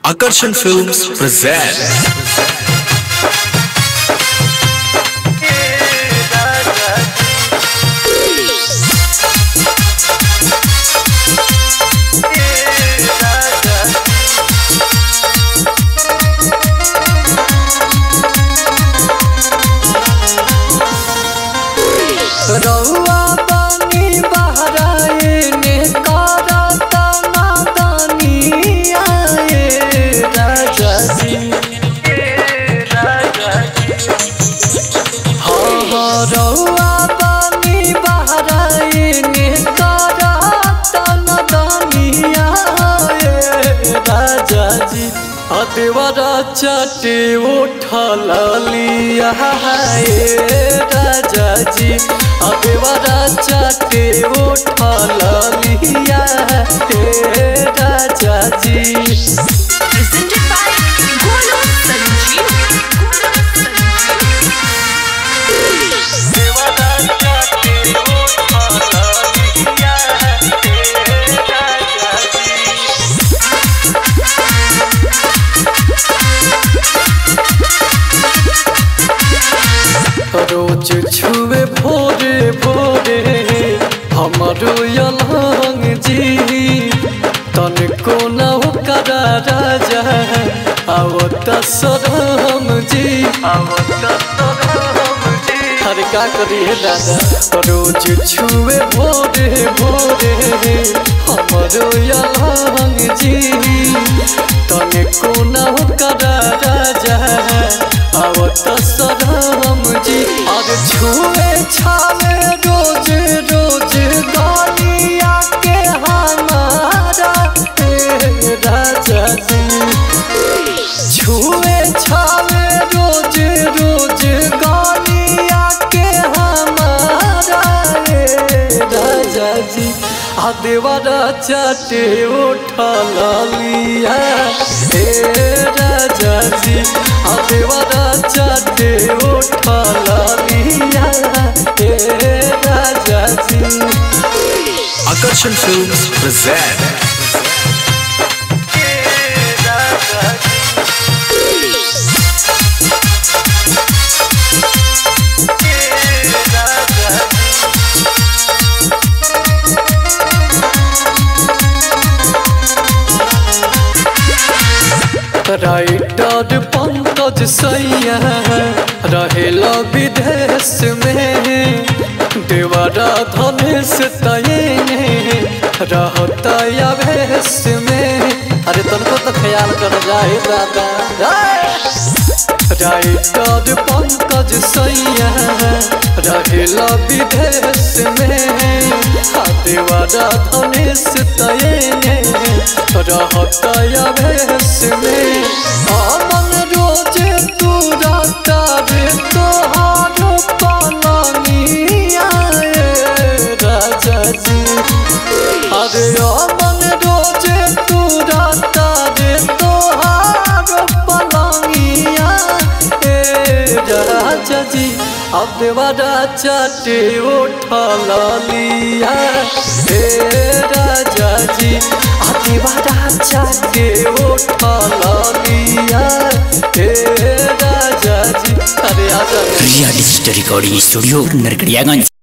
Akarsan Films present रउआ बानी बहराए ने करत नादानी आए राजा जी हाँ हाँ रउआ बानी बहराए ने करत नादानी आए राजा जी अदेवरा चटे उठल लिया है राजा जी अदेवरा चटे उठल लिया है राजा जी presented by Golo Sanjeev. देवरा चटे उठल लिया है राजा जी रोज छुए भोरे भोरे हमारो यलहंग जी तन को न करा राजा आवत सरहम जी आवत सरहम जी हर का करिए दादा रोज छुए भोरे भोरे हमारो यलहंग जी तन को न करा राजा आवत सरहम जी और छुए छावे रोज रोज गालिया के हमारा हे राजा जी छुए छावे रोज रोज गालिया के हमारा हे राजा जी आ देवरा चटे उठल लिया हे राजा जी आ देवरा चटे उठल लिया हे राजा जी Akarsan Films present writer Pankaj सैया रहेला विदेश में देवरा धनेश तयने रहता अभेश में अरे तुमको तो ख्याल कर जाए दादा राइटर पंकज सैया रहेला विदेश में आ देवरा धनेश तयने रहता अभेश में अमन रोज तू रहता रे तोहार पलनिया राजा जी अरे अमन रोज तू रहता रे तोहार पलनिया ए राजा जी अब देवरा चटे उठल लिया हे राजा जी अब देवरा चटे उठल लिया हे राजा जी अरे आजा real story recording studio Narkatiaganj